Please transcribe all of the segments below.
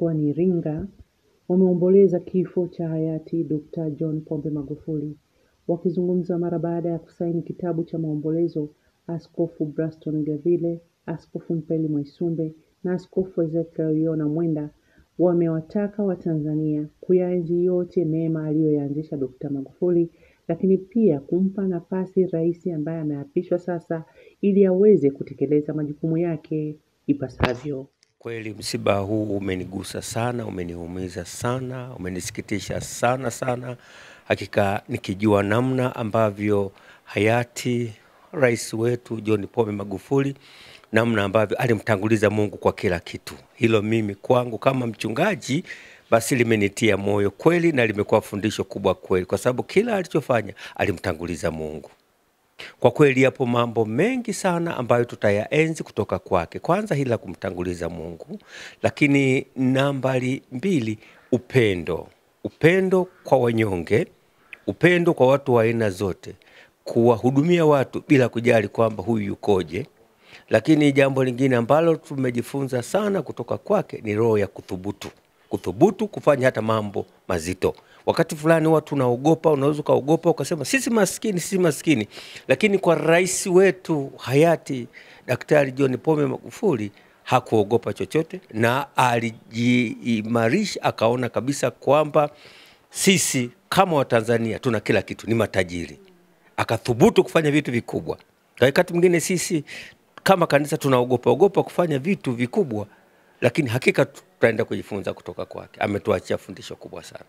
mkoani Iringa wameomboleza kifo cha hayati Dr. John Pombe Magufuli. Wakizungumza mara baada ya kusaini kitabu cha maombolezo, Askofu Braston Gavile, Askofu Mpeli Mwaisumbe na Askofu Ezekiel Yona Mwenda wamewataka Watanzania kuyaenzi yote mema aliyoyaanzisha Dr. Magufuli, lakini pia kumpa nafasi rais ambaye ameapishwa sasa ili aweze kutekeleza majukumu yake ipasavyo. Kweli msiba huu umenigusa sana, umeniumiza sana, umenisikitisha sana sana. Hakika nikijua namna ambavyo hayati rais wetu John Pombe Magufuli namna ambavyo alimtanguliza Mungu kwa kila kitu. Hilo mimi kwangu kama mchungaji basi limenitia moyo kweli na limekuwa fundisho kubwa kweli, kwa sababu kila alichofanya alimtanguliza Mungu. Kwa kweli yapo mambo mengi sana ambayo tutayaenzi kutoka kwake. Kwanza hili la kumtanguliza Mungu, lakini nambari mbili, upendo, upendo kwa wanyonge, upendo kwa watu wa aina zote, kuwahudumia watu bila kujali kwamba huyu yukoje. Lakini jambo lingine ambalo tumejifunza sana kutoka kwake ni roho ya kuthubutu, kuthubutu kufanya hata mambo mazito. Wakati fulani watu unaogopa, unaweza ukaogopa ukasema sisi maskini, sisi maskini, lakini kwa rais wetu hayati Daktari John Pombe Magufuli hakuogopa chochote na alijiimarisha, akaona kabisa kwamba sisi kama Watanzania tuna kila kitu, ni matajiri, akathubutu kufanya vitu vikubwa. Wakati mwingine sisi kama kanisa tunaogopa ogopa kufanya vitu vikubwa, lakini hakika tutaenda kujifunza kutoka kwake. Ametuachia fundisho kubwa sana.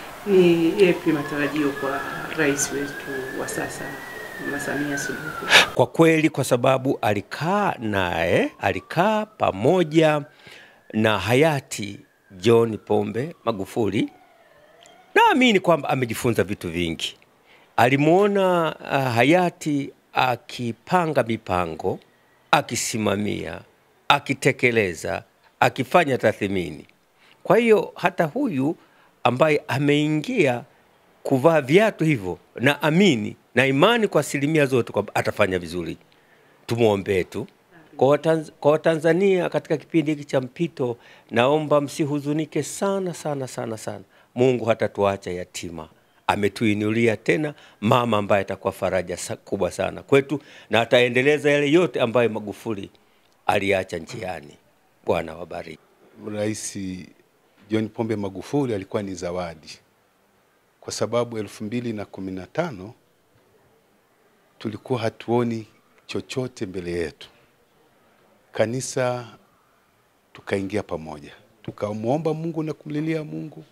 Ni yapi matarajio kwa rais wetu wa sasa Mama Samia Suluhu? Kwa kweli, kwa sababu alikaa naye, alikaa pamoja na hayati John Pombe Magufuli, naamini kwamba amejifunza vitu vingi. Alimwona uh, hayati akipanga mipango, akisimamia, akitekeleza, akifanya tathmini. Kwa hiyo hata huyu ambaye ameingia kuvaa viatu hivyo, na amini na imani kwa asilimia zote kwamba atafanya vizuri. Tumwombee tu. Kwa Watanz- kwa Watanzania katika kipindi hiki cha mpito, naomba msihuzunike sana sana sana sana. Mungu hatatuacha yatima, ametuinulia tena mama ambaye atakuwa faraja sa- kubwa sana kwetu, na ataendeleza yale yote ambayo Magufuli aliacha njiani. Bwana wabariki. Rais John Pombe Magufuli alikuwa ni zawadi, kwa sababu elfu mbili na kumi na tano tulikuwa hatuoni chochote mbele yetu. Kanisa tukaingia pamoja, tukamwomba Mungu na kumlilia Mungu,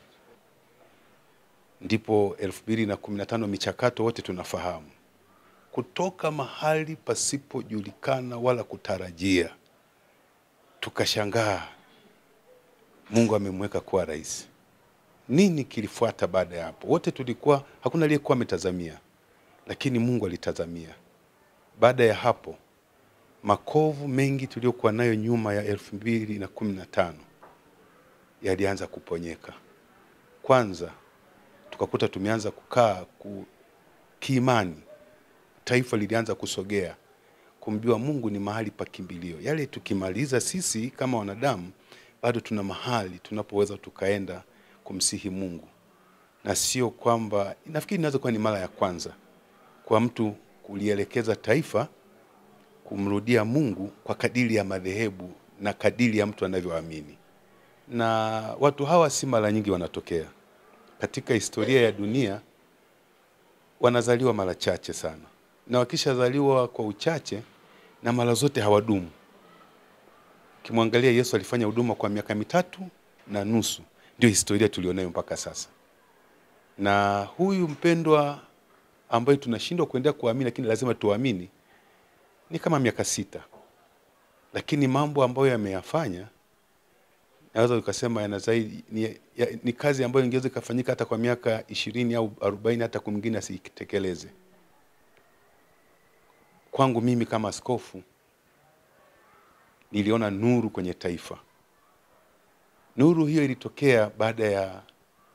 ndipo elfu mbili na kumi na tano michakato wote tunafahamu, kutoka mahali pasipojulikana wala kutarajia, tukashangaa Mungu amemweka kuwa rais. Nini kilifuata baada ya hapo? Wote tulikuwa, hakuna aliyekuwa ametazamia, lakini Mungu alitazamia. Baada ya hapo, makovu mengi tuliyokuwa nayo nyuma ya elfu mbili na kumi na tano yalianza kuponyeka. Kwanza tukakuta tumeanza kukaa ku, kiimani, taifa lilianza kusogea kumjua Mungu ni mahali pa kimbilio. Yale tukimaliza sisi kama wanadamu, bado tuna mahali tunapoweza tukaenda kumsihi Mungu, na sio kwamba, nafikiri inaweza kuwa ni mara ya kwanza kwa mtu kulielekeza taifa kumrudia Mungu kwa kadiri ya madhehebu na kadiri ya mtu anavyoamini. Na watu hawa si mara nyingi wanatokea katika historia ya dunia, wanazaliwa mara chache sana, na wakishazaliwa kwa uchache na mara zote hawadumu. Ukimwangalia Yesu alifanya huduma kwa miaka mitatu na nusu, ndio historia tulionayo mpaka sasa. Na huyu mpendwa ambaye tunashindwa kuendelea kuamini, lakini lazima tuamini, ni kama miaka sita, lakini mambo ambayo yameyafanya naweza ukasema yana zaidi ni, ya, ni kazi ambayo ingeweza ikafanyika hata kwa miaka ishirini au arobaini hata kwa mwingine asitekeleze. Kwangu mimi kama askofu niliona nuru kwenye taifa. Nuru hiyo ilitokea baada ya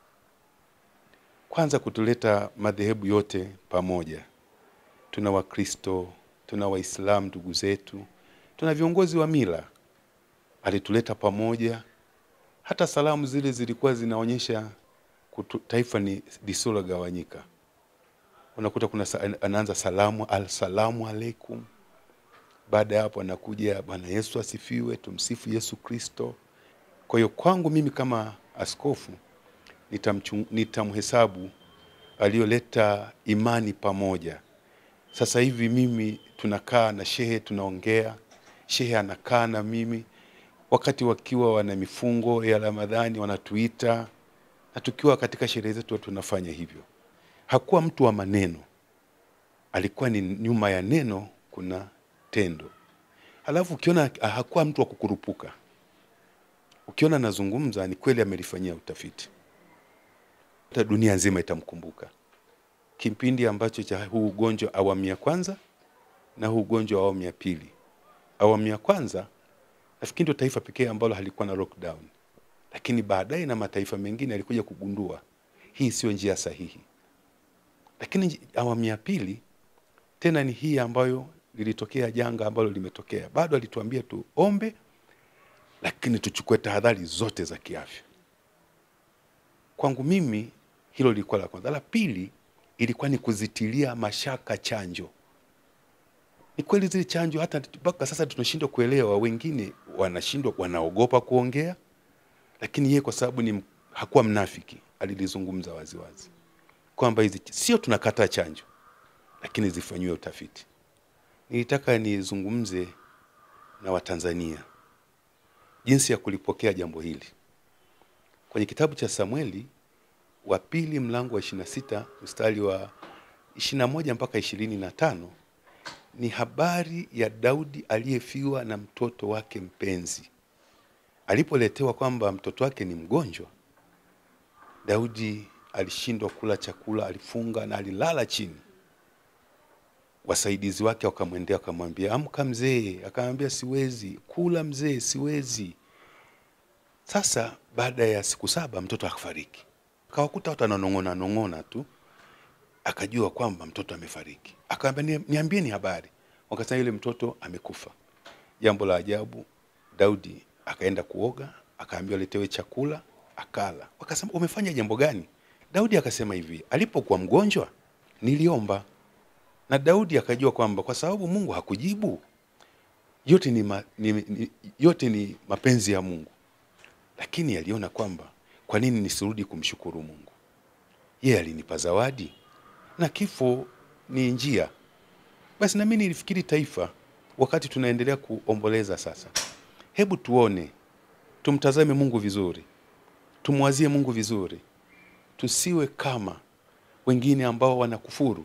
kwanza kutuleta madhehebu yote pamoja. Tuna Wakristo, tuna Waislamu ndugu zetu, tuna viongozi wa mila. Alituleta pamoja, hata salamu zile zilikuwa zinaonyesha kutu, taifa ni lisilogawanyika. Unakuta kuna sa, anaanza salamu alsalamu alaikum, baada ya hapo anakuja Bwana Yesu asifiwe, tumsifu Yesu Kristo. Kwa hiyo kwangu mimi kama askofu nitamchu- nitamhesabu aliyoleta imani pamoja. Sasa hivi mimi tunakaa na shehe tunaongea, shehe anakaa na mimi, wakati wakiwa wana mifungo ya Ramadhani wanatuita, na tukiwa katika sherehe zetu tunafanya hivyo. Hakuwa mtu wa maneno, alikuwa ni nyuma ya neno kuna tendo. Alafu ukiona ah, hakuwa mtu wa kukurupuka, ukiona anazungumza ni kweli amelifanyia utafiti, hata dunia nzima itamkumbuka kipindi ambacho cha huu ugonjwa awamu ya kwanza na huu ugonjwa wa awamu ya pili. Awamu ya kwanza nafikiri ndio taifa pekee ambalo halikuwa na lockdown, lakini baadaye na mataifa mengine yalikuja kugundua hii sio njia sahihi. Lakini nji- awamu ya pili tena ni hii ambayo lilitokea janga ambalo limetokea, bado alituambia tuombe, lakini tuchukue tahadhari zote za kiafya. Kwangu mimi hilo lilikuwa la kwanza. La pili ilikuwa ni kuzitilia mashaka chanjo. Ni kweli zile chanjo hata mpaka sasa tunashindwa kuelewa, wengine wanashindwa, wanaogopa kuongea, lakini yeye kwa sababu ni m- hakuwa mnafiki, alilizungumza waziwazi kwamba hizi sio tunakataa chanjo, lakini zifanyiwe utafiti. Nilitaka nizungumze na Watanzania jinsi ya kulipokea jambo hili. Kwenye kitabu cha Samueli wa pili mlango wa 26 mstari wa 21 mpaka 25 ni habari ya Daudi aliyefiwa na mtoto wake mpenzi. Alipoletewa kwamba mtoto wake ni mgonjwa, Daudi alishindwa kula chakula, alifunga na alilala chini. Wasaidizi wake wakamwendea wakamwambia, amka mzee. Akamwambia, siwezi kula mzee, siwezi. Sasa baada ya siku saba mtoto akafariki, akawakuta watu ananong'ona nong'ona tu, akajua kwamba mtoto amefariki. Akamwambia, "Ni- niambieni habari. Wakasema yule mtoto amekufa. Jambo la ajabu, Daudi akaenda kuoga, akaambiwa aletewe chakula, akala. Wakasema, umefanya jambo gani? Daudi akasema hivi, alipokuwa mgonjwa niliomba, na Daudi akajua kwamba kwa sababu Mungu hakujibu yote ni, ma, ni, ni, yote ni mapenzi ya Mungu, lakini aliona kwamba kwa nini nisirudi kumshukuru Mungu? Yeye alinipa zawadi na kifo ni njia. Basi nami nilifikiri taifa, wakati tunaendelea kuomboleza sasa, hebu tuone, tumtazame Mungu vizuri, tumwazie Mungu vizuri, tusiwe kama wengine ambao wanakufuru.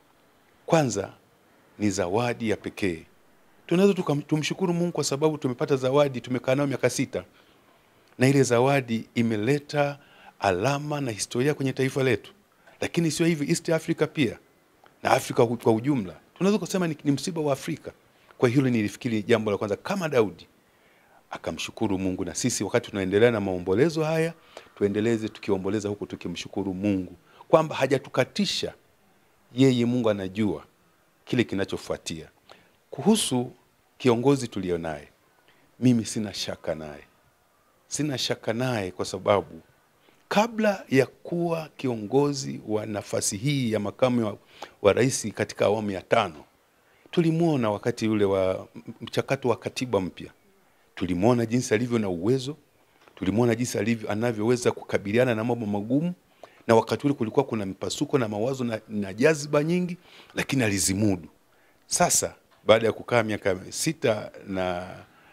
Kwanza ni zawadi ya pekee. Tunaweza tukam- tumshukuru Mungu kwa sababu tumepata zawadi, tumekaa nayo miaka sita, na ile zawadi imeleta alama na historia kwenye taifa letu. Lakini sio hivi, East Africa pia na Afrika kwa kwa ujumla, tunaweza kusema ni, ni msiba wa Afrika. Kwa hilo nilifikiri jambo la kwanza, kama Daudi akamshukuru Mungu, na sisi wakati tunaendelea na maombolezo haya tuendeleze tukiomboleza huku tukimshukuru Mungu kwamba hajatukatisha yeye. Mungu anajua kile kinachofuatia. Kuhusu kiongozi tulionaye, mimi sina shaka naye, sina shaka naye kwa sababu kabla ya kuwa kiongozi wa nafasi hii ya makamu wa, wa rais katika awamu ya tano, tulimwona wakati ule wa mchakato wa katiba mpya, tulimwona jinsi alivyo na uwezo, tulimwona jinsi alivyo anavyoweza kukabiliana na mambo magumu, na wakati ule kulikuwa kuna mpasuko na mawazo na, na jaziba nyingi, lakini alizimudu. Sasa baada ya kukaa miaka sita na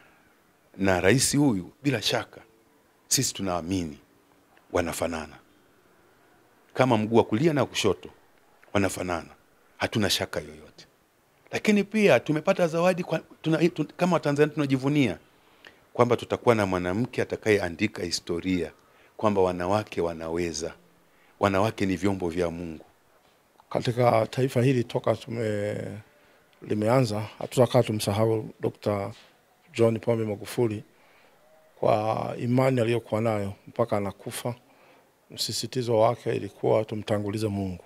na rais huyu, bila shaka sisi tunaamini wanafanana kama mguu wa kulia na kushoto wanafanana, hatuna shaka yoyote. Lakini pia tumepata zawadi kwa, tuna, tun, kama Watanzania tunajivunia kwamba tutakuwa na mwanamke atakayeandika historia kwamba wanawake wanaweza, wanawake ni vyombo vya Mungu. katika taifa hili toka tume limeanza, hatutakaa tumsahau Dr. John Pombe Magufuli kwa imani aliyokuwa nayo mpaka anakufa. Msisitizo wake ilikuwa tumtangulize Mungu.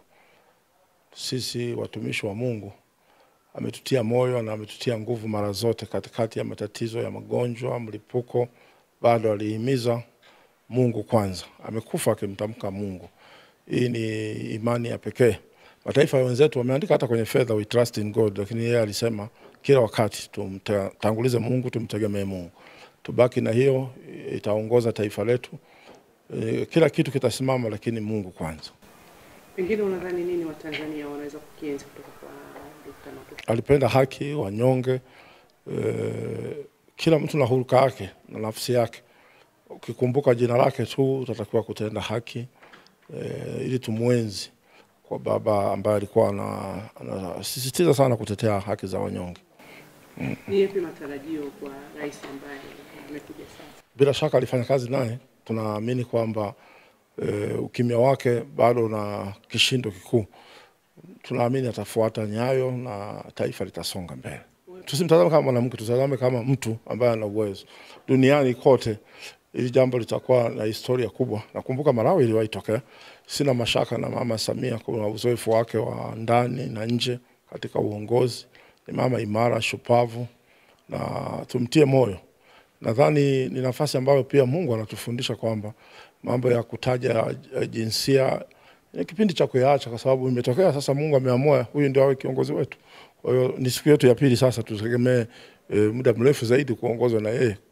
Sisi watumishi wa Mungu ametutia moyo na ametutia nguvu mara zote katikati ya matatizo ya magonjwa, mlipuko, bado alihimiza Mungu kwanza, amekufa akimtamka Mungu. Hii ni imani ya pekee. Mataifa wenzetu wameandika hata kwenye fedha, we trust in God, lakini yeye alisema kila wakati tumtangulize Mungu, tumtegemee Mungu. Tubaki na hiyo, itaongoza taifa letu. E, kila kitu kitasimama, lakini Mungu kwanza. Pengine unadhani nini Watanzania wanaweza kukienzi kutoka kwa Dkt. Magufuli? alipenda haki, wanyonge, e, kila mtu na huruka yake na nafsi yake. Ukikumbuka jina lake tu utatakiwa kutenda haki e, ili tumwenzi kwa baba ambaye alikuwa ana- anasisitiza sana kutetea haki za wanyonge. Ni yapi matarajio kwa rais ambaye amekuja sasa? Bila shaka alifanya kazi naye, tunaamini kwamba e, ukimya wake bado na kishindo kikuu. Tunaamini atafuata nyayo na taifa litasonga mbele. Tusimtazame kama mwanamke, tutazame kama mtu ambaye ana uwezo. Duniani kote hili jambo litakuwa na historia kubwa. Nakumbuka Malawi iliwahi tokea. Sina mashaka na Mama Samia kwa uzoefu wake wa ndani na nje katika uongozi. Ni mama imara, shupavu na tumtie moyo. Nadhani ni nafasi ambayo pia Mungu anatufundisha kwamba mambo ya kutaja eh, jinsia ni kipindi cha kuyaacha, kwa sababu imetokea sasa. Mungu ameamua huyu ndio awe kiongozi wetu. Kwa hiyo ni siku yetu ya pili sasa, tutegemee eh, muda mrefu zaidi kuongozwa na yeye